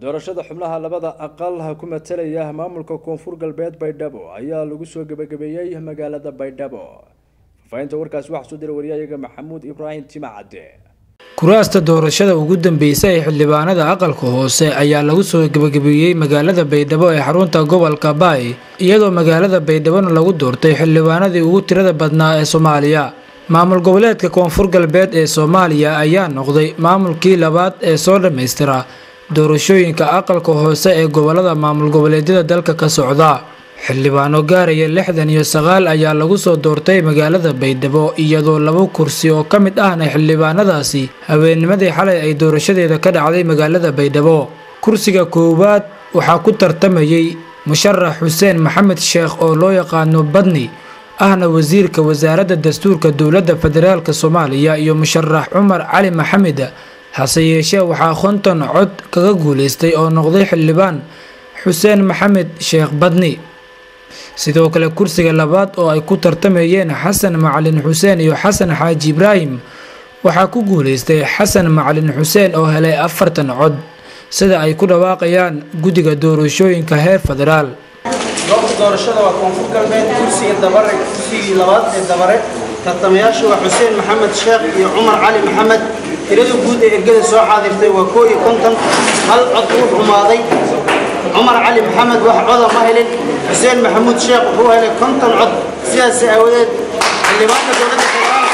doorashada xubnaha labada aqal ku matalaya maamulka koonfur galbeed baydhabo ayaa lagu soo gebagabeeyey magaalada baydhabo faafahinta warkaasi waxaa soo diray waryahayaga maxamuud ibraahim timacadde kuraasta doorashada ugu dambeysay ee xildhibaanada aqalka hoose ayaa lagu soo gebagabeeyey magaalada baydhabo ee xarunta gobolka baay iyadoo magaalada baydhabona lagu doortay xildhibaanadii ugu tirada badnaa ee soomaaliya maamul goboleedka koonfur galbeed ee soomaaliya ayaa noqday maamulkii labaad ee soo dhammaystira doorashooyinka aqalka hoose ee gobolada maamul goboleedyada dalka ka socda xildhibaano gaaraya lixdan iyo sagaal ayaa lagu soo doortay magaalada baydhabo iyadoo laba kursi oo ka mid ahna xildhibaanadaasi haweennimadii xalay ay doorashadeeda ka dhacday magaalada baydhabo kursiga koowaad waxaa ku tartamayey musharax xuseen maxamed sheekh oo loo yaqaano badni ahna wasiirka wasaaradda dastuurka dowladda federaalk soomaaliya iyo musharax cumar cali maxamed hase yeeshee waxaa konton cod kaga guuleystay oo noqday xildhibaan xuseen maxamed sheekh badni sidoo kale kursiga labaad oo ay ku tartamayeen xasan macalin xuseen iyo xasan xaaji ibraahim waxaa ku guuleystay xasan macalin xuseen oo helay afartan cod sida ay ku dhawaaqayaan guddiga doorashooyinka heer federaal goobta doorashada waa koonfur galbeed kursiga dabare kursigii labaad ee dabare tartamayaashu waa xuseen maxamed sheekh iyo cumar cali maxamed tirada guud ee ergada soo xaadirtay waa koo iyo konton hal cod uu xumaaday cumar cali maxamed wax coda ma helin xuseen maxamuud sheekh wuxuu helay konton cod sidaas aawadeed xildhibaanka dowladda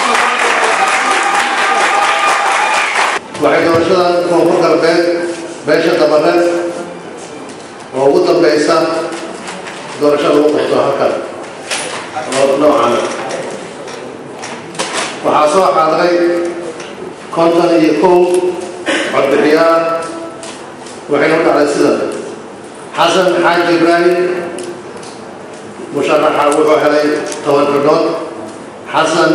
waxay doorashada koonfur galbeed beesha dabare oo ugu dambaysa doorasho lagu qabto halkan oo noocana waxaa soo xaadray konton iyo kow codbixiyaal waxayna u dhacday sida xasan xaaji ibraahim musharaxa wuxuu helay toban xidhood xasan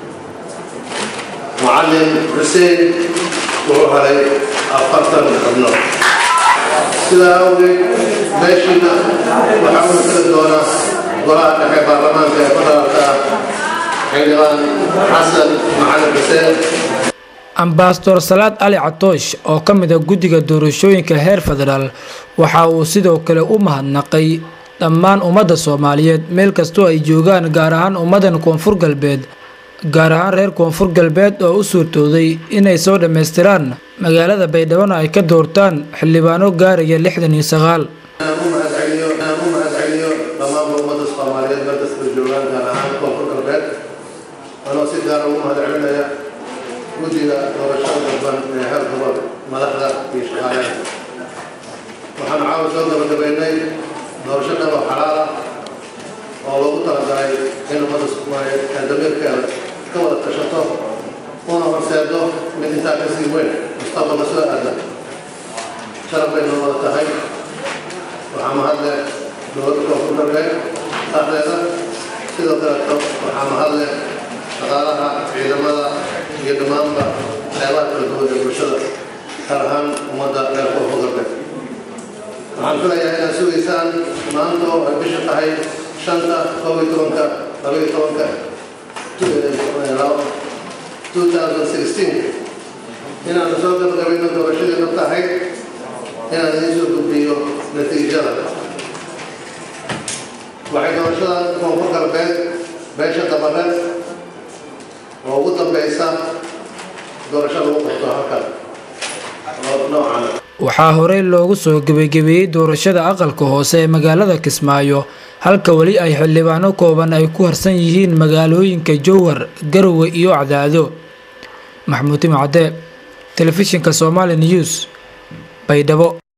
macalin xuseen wuxuu helay afartan xubnood sidaa awgeed meeshiina waxaa u kala doona golaha dhexe baarlamaanka ee federaalka ah xildhibaan xasan macalin xuseen ambasador salaad cali catoosh oo ka mid a guddiga doorashooyinka heer federaal waxa uu sidoo kale u mahadnaqay dhammaan ummadda soomaaliyeed meel kastoo ay joogaan gaar ahaan ummaddan koonfur galbeed gaar ahaan reer koonfur galbeed oo u suurtooday inay soo dhammaystiraan magaalada baydhabona ay ka doortaan xildhibaano gaaraya lixdan iyo sagaal u mahadceliyo u mahadceliyo dhammaanba ummadda soomaaliyeed meel kasta joogaan gaar ahaan koonfur galbeed anoo si gaara ugu mahadcelinaya guddiga doorashada dalban ee heer gobol madaxda iyo shaqaalaha waxaan caawa soo gabagabaynay doorasho dhaba xalaala oo loogu talagalay in ummadda soomaaliyeed ee damiirkeeda ka wada tashato una horseedo mid intaa ka sii weyn mustaqbalka soo aada sharaf bay noo wada tahay waxaa mahadle dowladda koonfur galbeed dhexdeeda sidoo kaleeto waxaa mahadle shaqaalaha ciidamada iyo dhammaanba qeybaha kala duwan ee bulshada gaar ahaan ummadda reer koonfur galbeed waxaan filayaa inaad sugaysaan maanta oo ay bisha tahay shanta kob iyo tobanka laba iyo tobanka two thousand sixteen inaanu soo gabagabayno doorashadeenu tahay inaan idiin soo gudbiyo natiijada waxay doorashada koonfur galbeed beesha dabare oo ugu dambaysa doorasho lagu qabto halkan oo noocana waxaa horey loogu soo gebagabeeyey doorashada aqalka hoose ee magaalada kismaayo halka weli ay xildhibaano kooban ay ku harsan yihiin magaalooyinka jowhar garowe iyo cadaado maxamuud timacadde telefishinka somaali news baydhabo